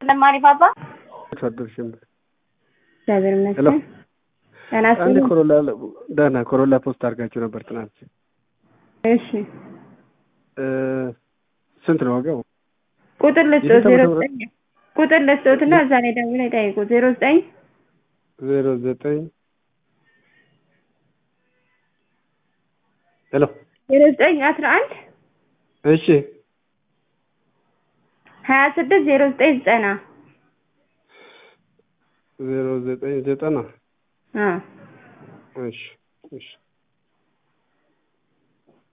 ለማሪ ባባ አደርሽም እግዚአብሔር ሄሎ ይመስገን። ደህና አንድ ስሙ። ኮሮላ ደህና ኮሮላ ፖስት አድርጋችሁ ነበር ትናንት። እሺ እ ስንት ነው ዋጋው? ቁጥር ልስጦት የስንት ዜሮ ዓመተ ምህረት? ዘጠኝ ቁጥር ልስጦት እና እዛ ላይ ደውለው ይጠይቁ ዜሮ ዘጠኝ ዜሮ ዘጠኝ ሄሎ ዜሮ ዘጠኝ አስራ አንድ እሺ ሀያ ስድስት ዜሮ ዘጠኝ ዘጠና ዜሮ ዘጠኝ ዘጠና አዎ እሺ እሺ